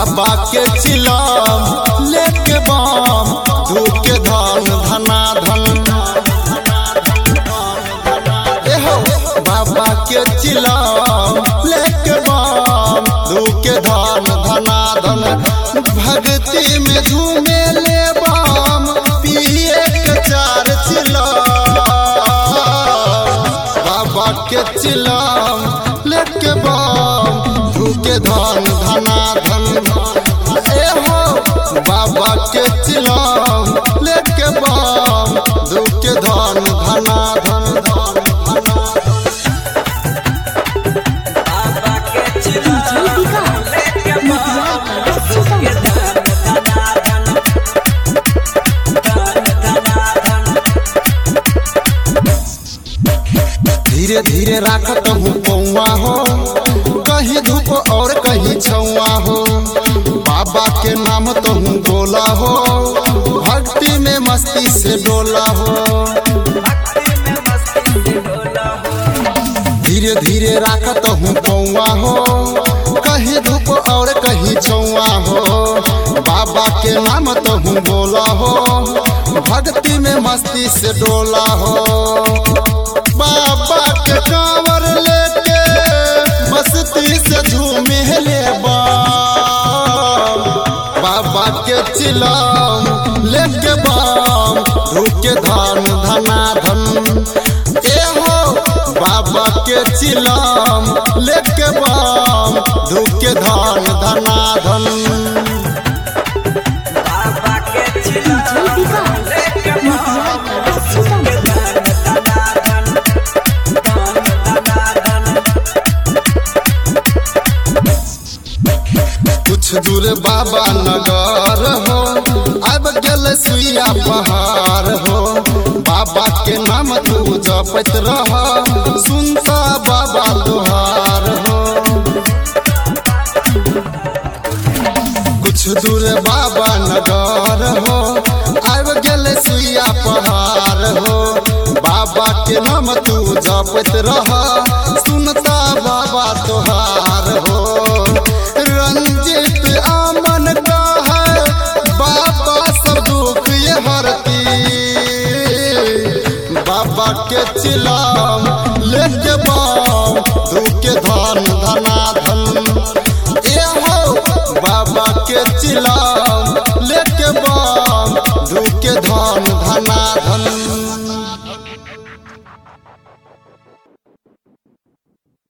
बाबा के चिलम लेके बम धूके धन धना धन एहो बाबा के चिलम लेके बम धूके धन धना धन भक्ति में झूमे ले बम पिए के चार चिलम बाबा के चिलम लेके बम धूके धन धना धन ए हो बाबा के चिलम लेके बम धूके धन धना धन बाबा के डीजे चिलम विकास लेके मोतिहारी बम सीतामढ़ी धीरे धीरे राखत हूँ पौआ हो कहीं धूप और कहीं छौआ हो बाबा के नाम तो हूँ बोला हो भक्ति में मस्ती से डोला हो भक्ति में मस्ती से डोला हो धीरे धीरे राखत हूँ पौआ हो कहीं धूप और कहीं छौआ हो बाबा के नाम तो हूँ बोला हो भक्ति में मस्ती से डोला हो बाबा के कांवर लेके मस्ती से झूमे ले बम बाबा के चिलम लेके बम धूके धन धना धन ए हो बाबा के चिलम लेके बम धूके धन धना धन बाबा के डीजे चिलम विकास लेके मोतिहारी सीतामढ़ी कुछ दूर बाबा नगर हो अब गेल सुइया पहाड़ हो बाबा के नाम तू जपत रह सुनता बाबा तुहार हो कुछ दूर बाबा नगर हो अब गेल सुइया पहाड़ हो बाबा के नाम तू जपत रह सुनता बाबा तुहार हो रंजित आमन का है बाबा सब दुख ये हरती बाबा के चिलाम लेके बम धूके धन धना धन ए हो बाबा के चिलाम लेके बम धूके धन धना धन